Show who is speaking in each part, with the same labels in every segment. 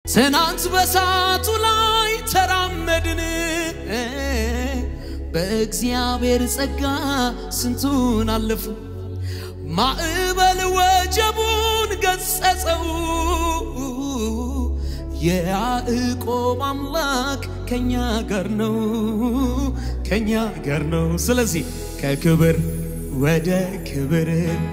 Speaker 1: ትናንት በሳቱ ላይ ተራመድን በእግዚአብሔር ጸጋ ስንቱን አለፉ። ማዕበል ወጀቡን ገጸጸው የያዕቆብ አምላክ ከኛ ጋር ነው፣ ከኛ ጋር ነው። ስለዚህ ከክብር ወደ ክብር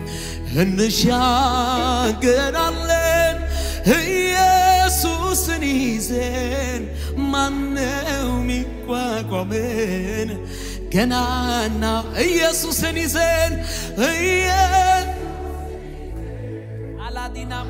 Speaker 1: እንሻገራለን። ኢየሱስን ይዘን ማነው ሚቋቋምን? ገናና ኢየሱስን ይዘን እየ አላዲናማ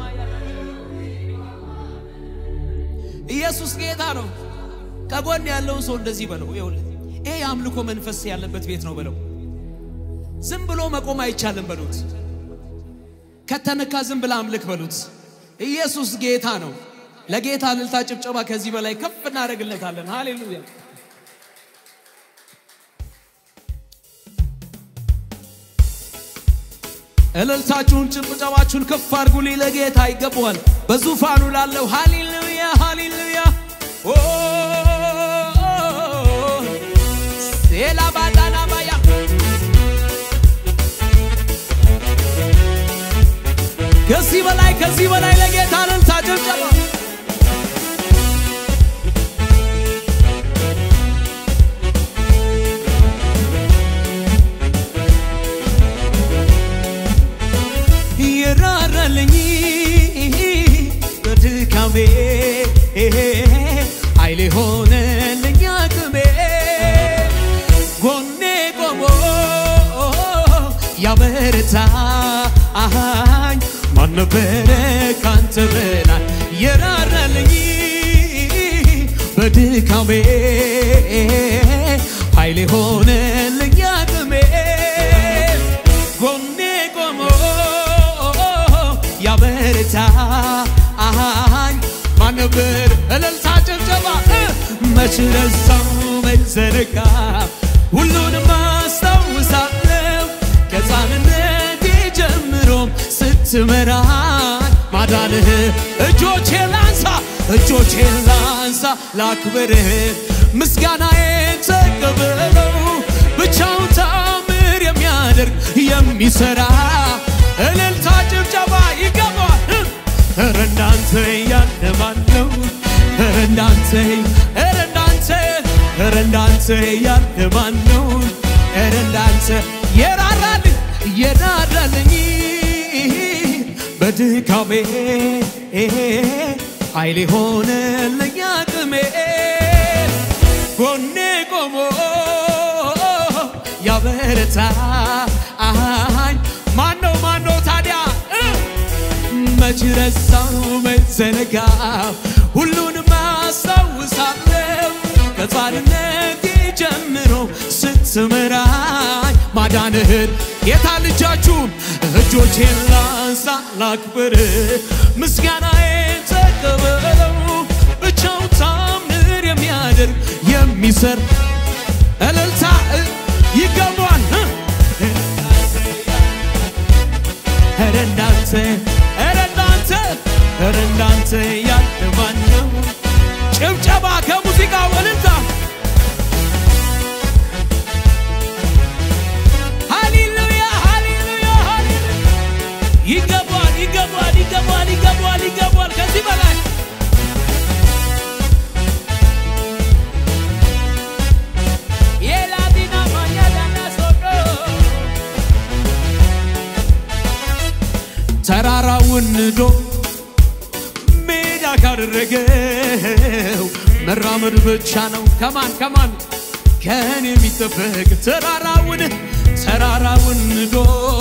Speaker 1: ኢየሱስ ጌታ ነው። ከጎን ያለውን ሰው እንደዚህ በለው፣ ይኸውልህ ይሄ የአምልኮ መንፈስ ያለበት ቤት ነው በለው። ዝም ብሎ መቆም አይቻልም በሉት። ከተነካ ዝም ብለ አምልክ በሉት። ኢየሱስ ጌታ ነው። ለጌታ እልልታ፣ ጭብጨባ ከዚህ በላይ ከፍ እናደርግለታለን። ሃሌሉያ። እልልታችሁን ጭብጨባችሁን ከፍ አድርጉልኝ። ለጌታ ይገባዋል። በዙፋኑ ላለው ሃሌሉያ ሃሌሉያ። ኦ ሴላ ባዳና ባያ ከዚህ በላይ ከዚህ በላይ ለጌታ እልልታ ጭብጨባ የራራልኝ በድካሜ ኃይሌ ሆነልኝ አቅሜ ጎኔ ቆሞ ያበረታኝ ማን ነበረ ካንተ በላይ የራራልኝ በድካሜ ኃይሌ ሆነልኝ አቅሜ ጎኔ ቆሞ ያበረታኝ ማን ነበር? እልልታ ጭብጨባ መች ረሳው መች ዘነጋ ሁሉንም አስታውሳለሁ ከሕፃንነቴ ጀምሮም ስትመራኝ ማዳንህ እጆቼ ላንሳ እጆቼ ላንሳ ላክብርህ ምስጋናዬን ተቀበለው ብቻውን ታምር የሚያደርግ የሚሰራ እልልታ ጭብጨባ ይገባል። ኧረ እንዳንተ ያለ ማን ነው? ኧረ እንዳንተ ኧረ እንዳንተ ኧረ እንዳንተ ያለ ማን ነው? ኧረ እንዳንተ የራራልኝ የራራልኝ በድካሜ ኃይሌ ሆነልኝ አቅሜ ጎኔ ቆሞ ያበረታኝ ማን ነው ማን ነው ታዲያ መች ረሳው መች ዘነጋው ሁሉንም አስታውሳለሁ ከሕፃንነቴ ጀምሮ ስትመራኝ ማዳንህን ጌታ ልጃችሁም እጆቼን ላንሳ ላክብር ምስጋናዬን ተቀበለው ብቻው ታምር የሚያደርግ የሚሰር እልልታ ይገባል ኧረ እንዳንተ ኧረ እንዳንተ ኧረ እንዳንተ ያለ ማን ነው? ጭብጨባ ከሙዚቃ ወልልታ ሃሌሉያ ሃሌሉያ ሃሌሉያ ይገባል ይገባል ይገባል ይገባል ይገባል ከዚህ በላይ የላቲና ማኛዳና ሶዶ ተራራውን ንዶ ሜዳ ካደረገው መራመድ ብቻ ነው። ከማን ከማን ከኔ የሚጠበቅ ተራራውን ተራራውን ንዶ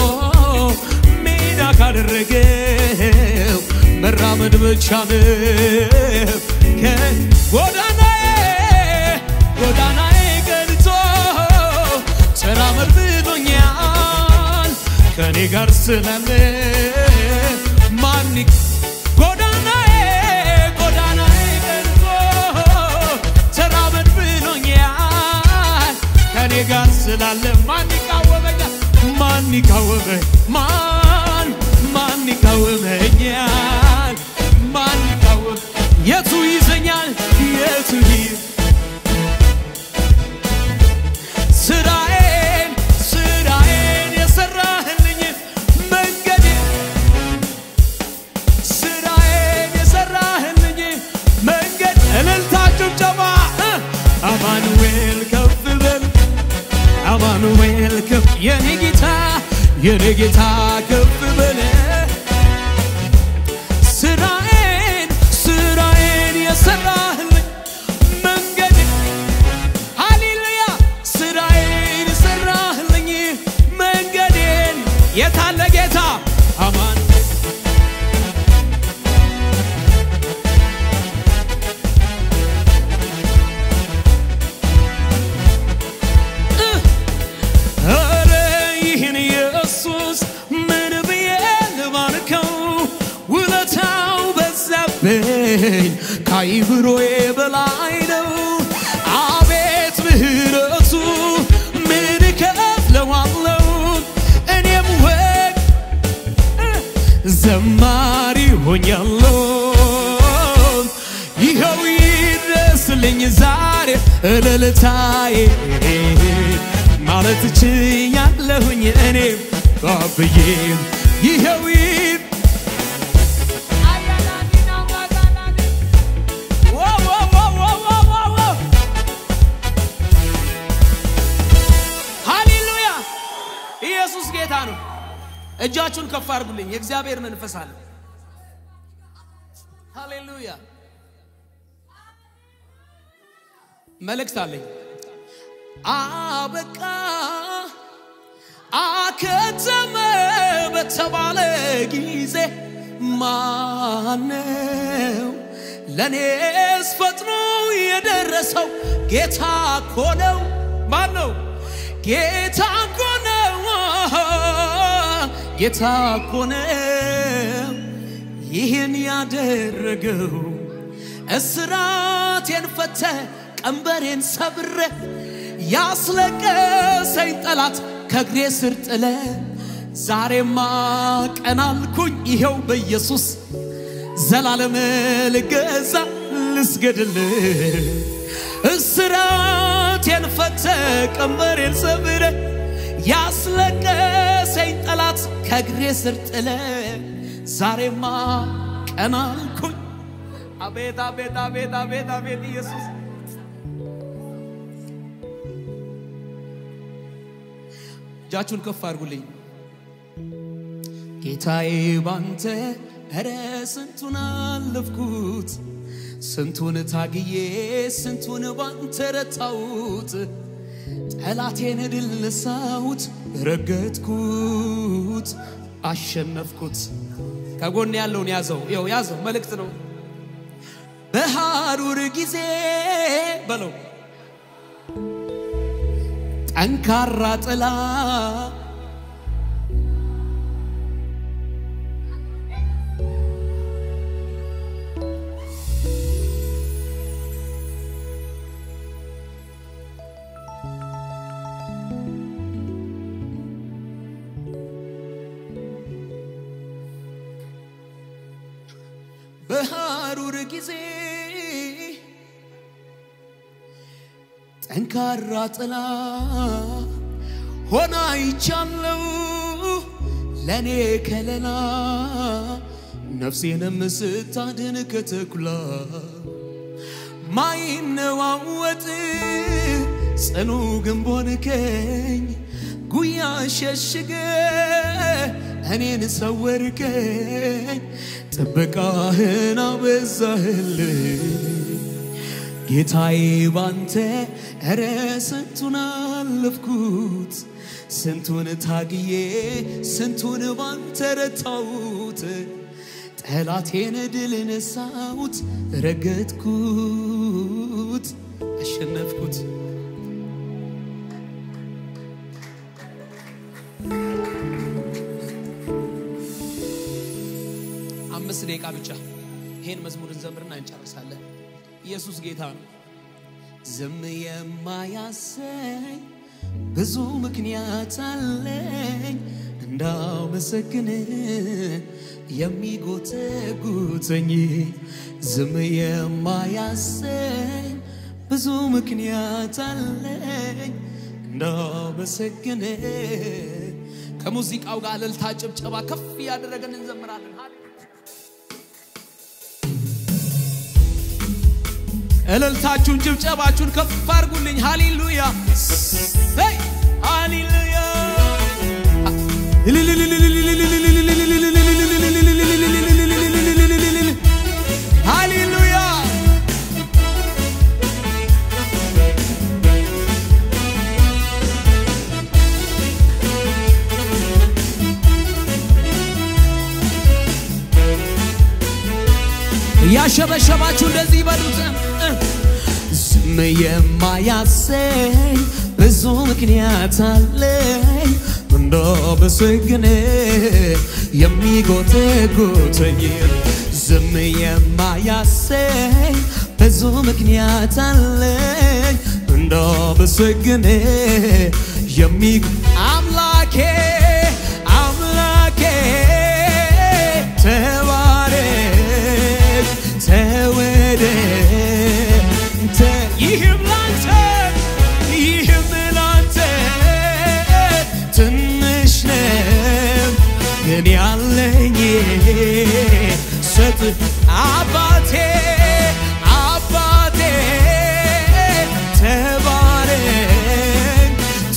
Speaker 1: ሜዳ ካደረገው መራመድ ብቻ ነው። ጎዳናዬ ጎዳናዬ ገልጾ ተራመድ ብሎኛል ከኔ ጋር ስላለ ማን ጎዳናዬ ጎዳናዬ ገልጾ ተራመድ ብሎኛል ከኔ ጋር ስላለ ማን ይቃወመኛል? ማን ይቃወመ ማን ማን ይቃወመኛል? ማን ይቃወም የቱ ይዘኛል የቱ ሂድ ስራዬን ስራዬን የሰራህልኝ መንገድ ስራዬን የሰራህልኝ መንገድ እልልታ ጭብጨባ እ አማኑኤል ከፍ በል አማኑኤል ከፍ የኔ ጌታ የኔ ጌታ ከፍ በል ስራዬን ስራዬን የሰራህልኝ መንገድ ሃሌሉያ ስራዬን የሰራህልኝ መንገዴን የታለ ጌታ አማን ኧረ ይህን ኢየሱስ ምን ብዬ ልባርከው ውለታው በዛብኝ ከአይምሮዬ በላይ ነው አቤት ምህረቱ ምን እከፍለዋለሁ እኔም ወግ ዘማሪ ሆኛለሁ ይኸው ይድረስልኝ ዛሬ እልልታዬ ማለት ችያለሁኝ እኔም ባብዬ ይኸው ይድ ዋው ዋው ዋው ዋው ዋው ዋው ዋው ሃሌሉያ ኢየሱስ ጌታ ነው። እጃችሁን ከፍ አድርጉልኝ። የእግዚአብሔር መንፈስ አለ። ሃሌሉያ መልእክት አለኝ። አበቃ አከተመ በተባለ ጊዜ ማነው ለእኔስ ፈጥኖ የደረሰው? ጌታ እኮ ነው። ማን ነው? ጌታ እኮ ነው። ጌታ እኮ ነው ይህን ያደረገው። እስራቴን ፈተ ቀንበሬን ሰብረ ያስለቀሰኝ ጠላት ከእግሬ ስር ጥለ ዛሬማ ቀና አልኩኝ ይኸው በኢየሱስ ዘላለም ልገዛ ልስገድል እስራቴን ፈተ ቀንበሬን ሰብረ ያስለቀሰኝ ጠላት ከእግሬ ስር ጥለ ዛሬማ ቀና አልኩኝ አቤት አቤት አቤት አቤት አቤት ኢየሱስ እጃችሁን ከፍ አድርጉልኝ። ጌታዬ ባንተ ኧረ ስንቱን አለፍኩት፣ ስንቱን ታግዬ ስንቱን ባንተ ረታሁት፣ ጠላቴን ድል ነሳሁት፣ ረገጥኩት፣ አሸነፍኩት። ከጎን ያለውን ያዘው፣ ይኸው ያዘው፣ መልእክት ነው። በሐሩር ጊዜ በለው ጠንካራ ጥላ በሐሩር ጊዜ ጠንካራ ጥላ ሆና ይቻለው ለእኔ ከለላ ነፍሴንም ስታድን ከተኩላ ማይነዋወጥ ጽኑ ግንብ ሆንከኝ ጉያ ሸሽገ እኔን ሰወርከኝ ጥበቃህን አበዛህልኝ ጌታዬ ባንተ ኧረ ስንቱን አለፍኩት ስንቱን ታግዬ ስንቱን ባንተ ረታሁት ጠላቴን ድል ነሳሁት ረገጥኩት አሸነፍኩት አምስት ደቂቃ ብቻ ይሄን መዝሙር እንዘምርና እንጨርሳለን ኢየሱስ ጌታ ነው ዝም የማያሰኝ ብዙ ምክንያት አለኝ እንዳመሰግን የሚጎተጉተኝ ዝም የማያሰኝ ብዙ ምክንያት አለኝ እንዳመሰግን ከሙዚቃው ጋር እልልታ ጭብጨባ ከፍ እያደረገን እንዘምራለን። እልልታችሁን ጭብጨባችሁን ከፍ አድርጉልኝ። ሃሌሉያ ሄይ ሃሌሉያ ሃሌሉያ ያሸበሸባችሁ እንደዚህ ይበሉት። ዝም የማያሰኝ ብዙ ምክንያት አለኝ እንዳመሰግን የሚጎተጉተኝ ዝም የማያሰኝ ብዙ ምክንያት አለኝ እንዳመሰግን የሚ አምላኬ አምላኬ ተባረክ ተወደ ይህም ላንተ ይህም ላንተ ትንሽ ነው ግን ያለኝ ሰጥ አባቴ አባቴ ተባረክ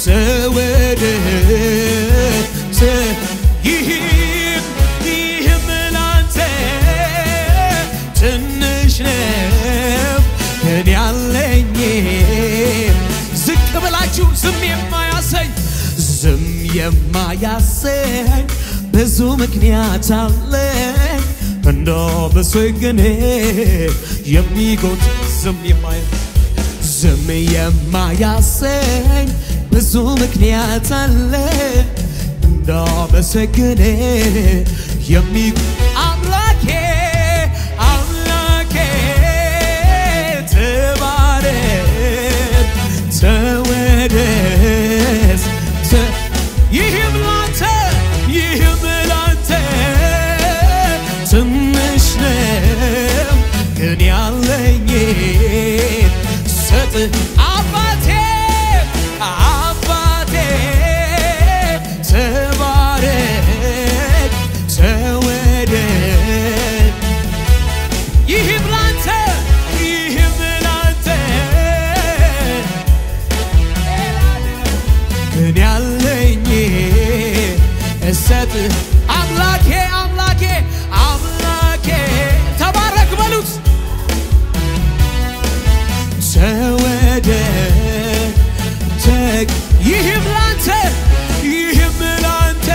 Speaker 1: ተወደድ ይህም ይህም ላንተ ትንሽ ነው ግን ያለኝ ዝቅ ብላችሁ ዝም የማያሰኝ ዝም የማያሰኝ ብዙ ምክንያት አለኝ እንዳመሰግን የሚጎት ዝም የማያ ዝም የማያሰኝ ብዙ ምክንያት አለ እንዳመሰግን የሚ አምላኬ አምላኬ ተባረክ ተወደስ ተ- ይህም ላንተ ይህም ላንተ ትንሽ ነው ግን ያለኝ ሰጥ አባቴ አባቴ ተባረክ ተወደድ ይህም ላንተ ይህም ላንተ ግን ያለኝ እሰጥ አምላኬ አምላኬ አምላኬ ተባረክ በሉት ተወደ ተግ ይህም ላንተ ይህም ላንተ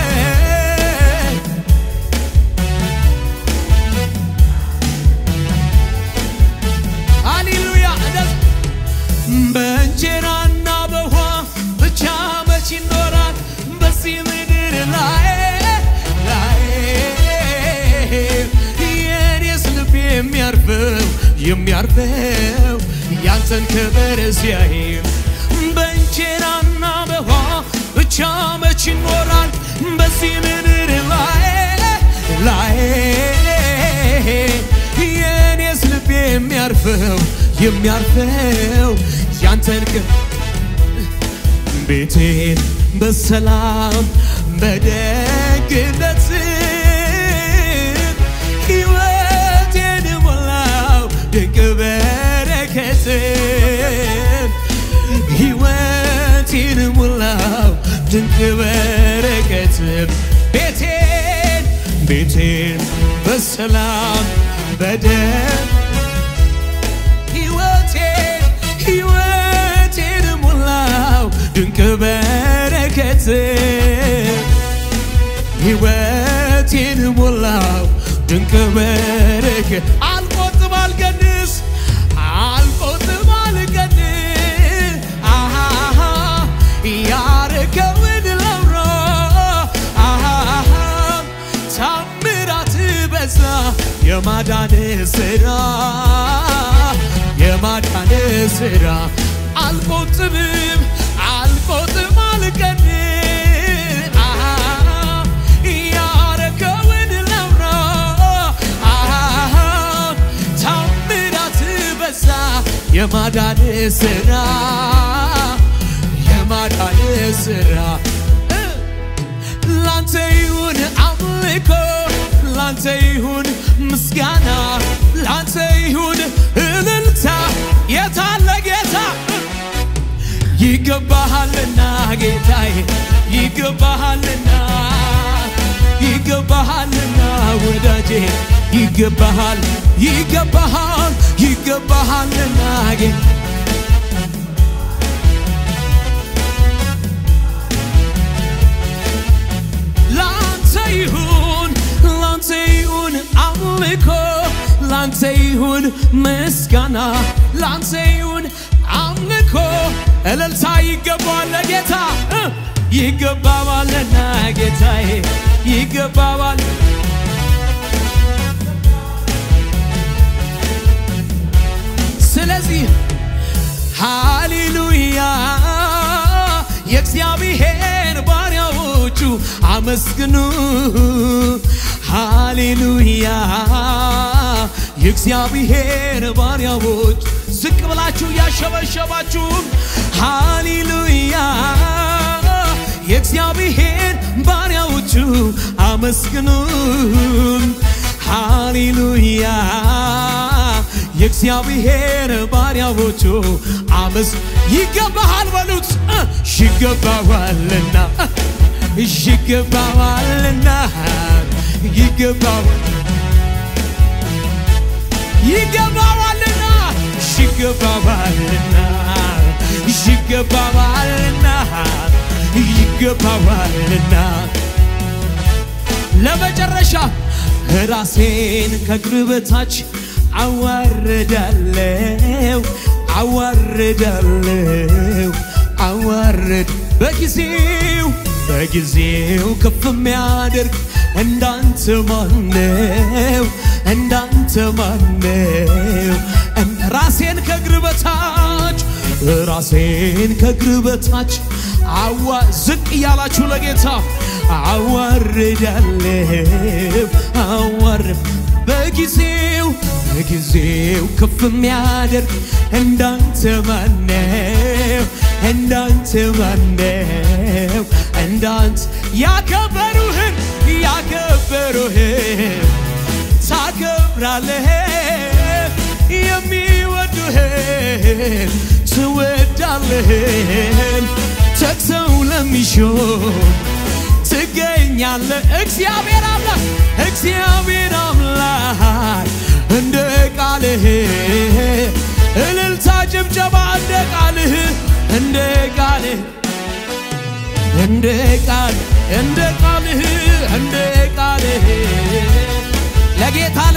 Speaker 1: ሃሌሉያ እንደዚህ በእንጀራና በውሃ ብቻ መች ይኖራል በዚህ ምድር ላይ ላይ የኔስ ልብ የሚያርፈው የሚያርፈው ያንተን ክብር ሲያይ በእንጀራና በውሃ ብቻ መች ይኖራል በዚህ ምድር ላይ ላይ የኔስ ልብ የሚያርፈው የሚያርፈው ያንተን ክ ቤቴን በሰላም በደግነት ሕይወቴን ሞላው ድንቅ በረከት ሕይወቴን ሞላው ድንቅ በረከት ቤቴን ቤቴን በሰላም በደግ ሕይወቴን ሕይወቴን ሞላው ድንቅ በረከት ሕይወቴን ሞላው ድንቅ በረከት አልቆጥብ አልቀንስ አልቆጥብ አልቀንስ አሃ ያረከውን ላውራ አሃ ታምራት በዛ የማዳን ስራ የማዳን ስራ አልቆጥብም አልቆጥም አልቀን በዛ የማዳን ስራ የማዳን ስራ ላንተ ይሁን አምልኮ ላንተ ይሁን ምስጋና ላንተ ይሁን እልልታ የታለ ጌታ ይገባሃልና ጌታዬ ይገባሃልና ይገባሃልና ወዳጄ ይገባሃል ይገባሃል ይገባሃልና ጌ ላንተ ይሁን ላንተ ይሁን አምልኮ ላንተ ይሁን ምስጋና ላንተ ይሁን አምልኮ እልልታ ይገባዋል ለጌታ እ ይገባዋልና ጌታዬ ይገባዋል ስለዚህ ሃሌሉያ የእግዚአብሔር ባሪያዎቹ አመስግኑ ሃሌሉያ የእግዚአብሔር ባሪያዎች ዝቅ ብላችሁ እያሸበሸባችሁም ሃሌሉያ የእግዚአብሔር ባሪያዎቹ አመስግኑ ሃሌሉያ የእግዚአብሔር ባሪያዎቹ አመስ ይገባሃል በሉት እ ይገባዋልና እ ይገባዋልና ይገባዋል ይገባዋልና ይገባዋልና ይገባዋልና ይገባዋልና ለመጨረሻ ራሴን ከእግር በታች አዋርዳለው አዋርዳለው አዋርድ በጊዜው በጊዜው ከፍ የሚያደርግ እንዳንተ ማነው እንዳንተ ማነው ራሴን ከእግር በታች ራሴን ከእግር በታች አዋ ዝቅ እያላችሁ ለጌታ አዋርዳለው አዋርድ በጊዜው በጊዜው ከፍ የሚያደርግ እንዳንተ ማነው እንዳንተ ማነው እንዳንተ ያከበሩህን ያከበሩህን ታከብራለህ የሚወዱህን ትወዳለህን ተግተው ለሚሾም ትገኛለህ እግዚአብሔር አምላክ እግዚአብሔር አምላክ እንደ ቃልህ እልልታ ጭብጨባ እንደ ቃልህ እንደ ቃልህ እንደ ቃል እንደ ቃልህ እንደ ቃልህ ለጌታ